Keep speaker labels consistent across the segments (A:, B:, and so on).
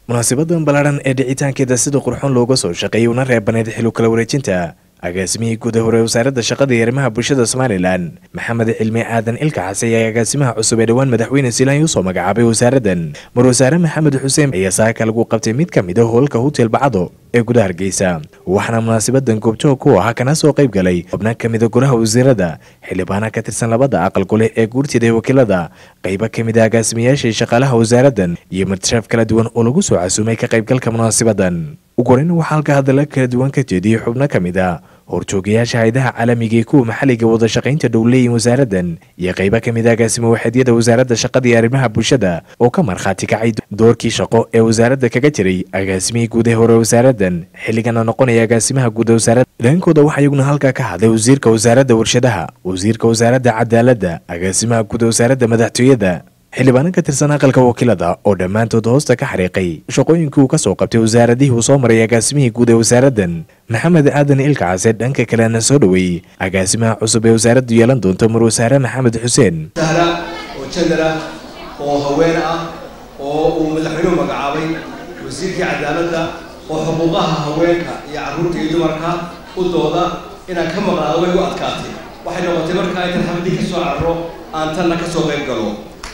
A: munaasabadan ballaadhan ee dhicitaankeeda sida qurxoon looga soo shaqeeyay una reebaneed xilu kala wareejinta agaasimihii guud ee hore wasaaradda shaqada iyo arrimaha bulshada somalilan maxamed cilmi aadan ilka xase ayaa agaasimaha cusub ee dhowaan madaxweyne silaany usoo magacaabay wasaaraddan mar wasaare maxamed xuseen ayaa saaka lagu qabtay mid ka mid a hoolka hotel bacdo ee gudaha hargeysa waxaana munaasabadan goobjoog ku ahaa kana soo qayb galay xubno ka mida golaha wasiirada xildhibaana ka tirsan labada aqal gole ee guurtida ee wakiilada qaybo ka mid a agaasimayaashii shaqaalaha wasaaraddan iyo martishaaf kala duwan oo lagu soo casuumay ka qaybgalka munaasabadan ugu horeyna waxaa halka hadalla kala duwan ka jeediyey xubno ka mid a horjoogayaasha hayadaha caalamiga ee kuwa maxalliga wada shaqaynta dhowleeyin wasaaraddan iyo qaybo ka mid a agaasimo waxeedyada wasaaradda shaqada iyo arrimaha bulshada oo ka markhaati kacay doorkii shaqo ee wasaaradda kaga jiray agaasimihii guud ee hore wasaaraddan xilligana noqonaya agaasimaha guud ee wasaaradda idaankooda waxaa iyaguna halkaa ka hadlay wasiirka wasaaradda warshadaha wasiirka wasaaradda cadaaladda agaasimaha guud ee wasaaradda madaxtooyada xildhibaanan ka tirsan aqalka wakiilada oo dhammaantood hoosta ka xariiqay shaqooyinkii uu ka soo qabtay wasaaradihii uu soo maray agaasimihii guud ee wasaaraddan maxamed aadan ilka case dhanka kalena soo dhoweeyey agaasimaha cusub ee wasaaraddu yeelan doonto mar wasaare maxamed xuseen
B: sahla oo jandara oo haween ah oo uu madaxweynuhu magacaabay wasiirkii cadaaladda oo xuquuqaha haweenka iyo carruurta iyo dumarka u dooda inaan ka maqnaado way u adkaatay waxay noqotay markaa intan xabadii ka soo carro aan tanna ka soo qayb galo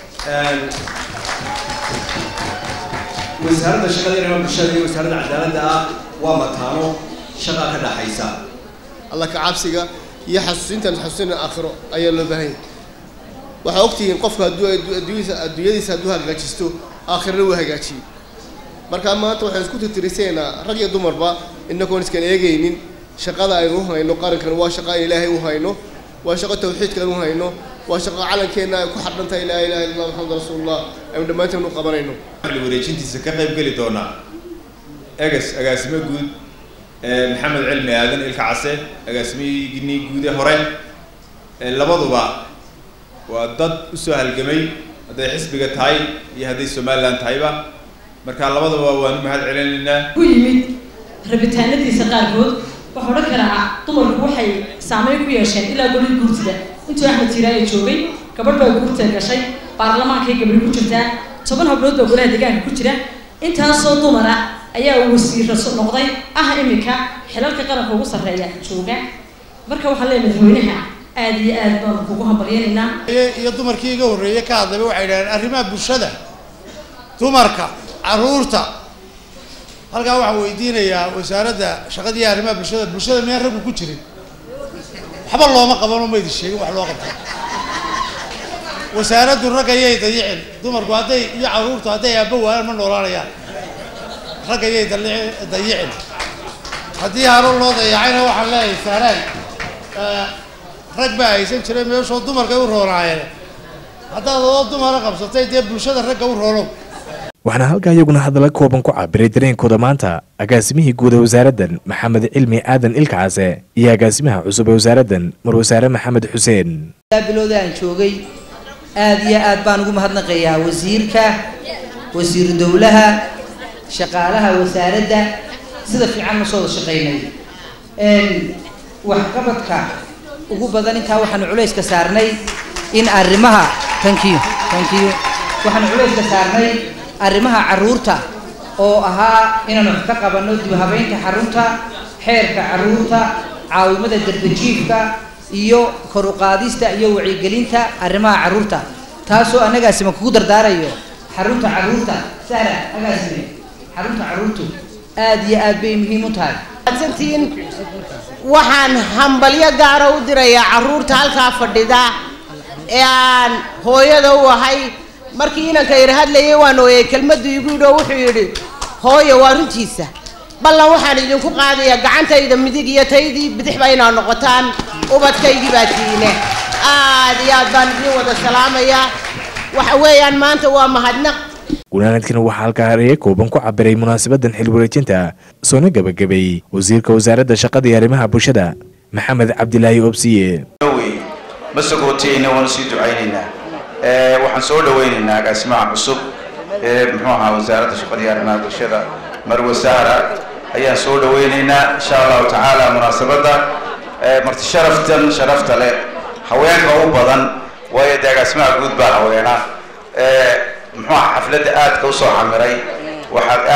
B: wasaaradda shaqada iyo bulshada iyo wasaaradda cadaaladda ah waa mataano shaqa ka dhaxaysa
C: alla ka cabsiga iyo xasuusintan xasuusin aakhiro ayaa loo baahan yahay waxaa ogtihiin qofku hadduu adduunyadiisa adduunyadiisa hadduu hagaajisto aakhirana wuu hagaajiyey markaa maanta waxaan isku tirtirisaynaa rag iyo dumarba inagoon iskan eegaynin shaqada aynu u hayno qarankan waa shaqa aan ilaahay u hayno waa shaqo tawxiidkaan u hayno waa shaqo calankeenna ay ku xadhantahay laa ilaha illa allah maxamed rasuulullah aynu dhammaanteen u qabanayno
D: waxaanu wareejintiisa ka qayb geli doonaa egas agaasimo guud maxamed cilmi aadan ilka case agaasimihii guud ee hore labaduba waa dad usoo halgamay hadday xisbiga tahay iyo hadday somalilan tahayba marka labadaba waanu mahad celinaynaa
E: ku yimid rabitaanadiisa qaarkood waxaa odhan karaa dumarku waxay saameyn ku yeesheen ilaa golihii guurtida intuu axmed tiiraayo joogay gabadh baa guurta gashay baarlamaankay gabadhi ku jirtaa toban hablood baa golaha deegaanka ku jira intaasoo dumar ah ayaa wasiira noqday ah iminka xilalka qaranka ugu sarreeya jooga marka waxaan leeyahay madaxweynaha aada iyo aad baanu kugu hambalyanaynaa
F: iyo dumarkii iga horreeyey ka hadlayba waxay idhahdeen arrimaha bulshada dumarka carruurta halkaa waxaan weydiinayaa wasaaradda shaqada iyo arrimaha bulshada bulshada miyaan raggu ku jirin waxba looma qabano ma idin sheegin wax loo qabta wasaaraddu rag ayay dayicin dumarku hadday iyo carruurtu hadday aabba waayaan ma noolaanayaan rag ayay dayicin haddii haro loo dayacayna waxaan leeyahay saaraan rag baa haysan jiray meeshoo dumarkay u roonaayeen haddaad oo dumara qabsatay dee bulshada ragga u roonow
A: waxaana halkaa iyaguna hadalla kooban ku cabiray dareenkooda maanta agaasimihii guud ee wasaaraddan maxamed cilmi aadan ilka case iyo agaasimaha cusub ee wasaaraddan mar wasaare maxamed xuseen
G: bilowda aan joogay aada iyo aad baan ugu mahadnaqayaa wasiirka wasiiru dowlaha shaqaalaha wasaaradda sida fiican ma soo wada shaqaynay waxqabadka ugu badan intaa waxaanu culayska saarnay in arrimaha tankiyo tankiyo waxaanu culayska saarnay arrimaha carruurta oo ahaa inaan wax ka qabanno dib habeynta xarunta xeerka carruurta caawimada darbajiifka iyo kor u qaadista iyo wacyigelinta arrimaha carruurta taasoo annagaasima kugu dardaarayo xarunta carruurta sahla agaasime xarunta carruurtu aada iyo aad bay muhiim u tahay
H: santiin waxaan hambalyo gaara u dirayaa carruurta halkaa fadhida ee aan hooyada u ahay markii inanka yar hadlayay waan ooyay kelmaddu igu yidhi oo wuxuu yidhi hooyo waa runtiisa ballan waxaan idinku qaadayaa gacantayda midig iyo taydii bidixba inaad noqotaan ubadkaygii baa tiine aad iyo aad baan idiin wada salaamayaa waxa weeyaan maanta waa mahadnaq
A: gunaanadkana waxaa halkaa hareeye kooban ku cabiray munaasabadan xil wareejinta soona gebagabeeyey wasiirka wasaaradda shaqada iyo arrimaha bulshada maxamed cabdilaahi obsiye
I: ma sagootiyeyna waanu sii ducaynaynaa waxaan soo dhawaynaynaa agaasimaha cusub ee muxuu ahaa wasaaradda shaqada iyo arrimaha bulshada marwe sahra ayaan soo dhawaynaynaa insha allahu tacaala munaasabadda marti sharaftan sharafta leh haweenka u badan waayo dee agaasimaha guud baa haweena muxuu aha xafladda aadka usoo camiray waxaa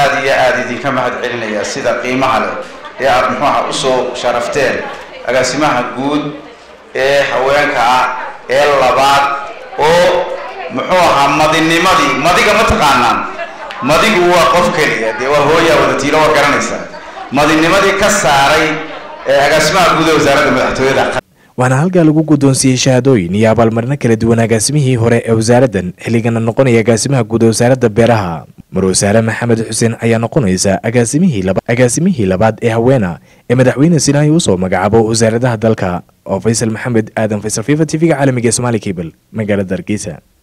I: aada iyo aada idinka mahad celinayaa sida qiimaha leh ee aada muxuu aha usoo sharafteen agaasimaha guud ee haweenka ah ee labaad oo muxuu ahaa madinimadii madiga ma taqaanaan madigu waa qof keliya dee waa hooyaa wadatiilo waa garanaysaa madinimadii ka saaray ee agaasimaha guud ee wasaaradda madaxtooyada
A: waxaana halkaa lagu guddoonsiiyey shahaadooyin iyo abaalmarino kala duwan agaasimihii hore ee wasaaraddan xilligana noqonaya agaasimaha guud ee wasaaradda beeraha marwasaare maxamed xuseen ayaa noqonaysa agaasimihii laba agaasimihii labaad ee haweena ee madaxweyne sinaayi usoo magacaabo wasaaradaha dalka oo faysal maxamed aadan faysal fifa t v-ga caalamiga ee somaali cable magaalada hargeysa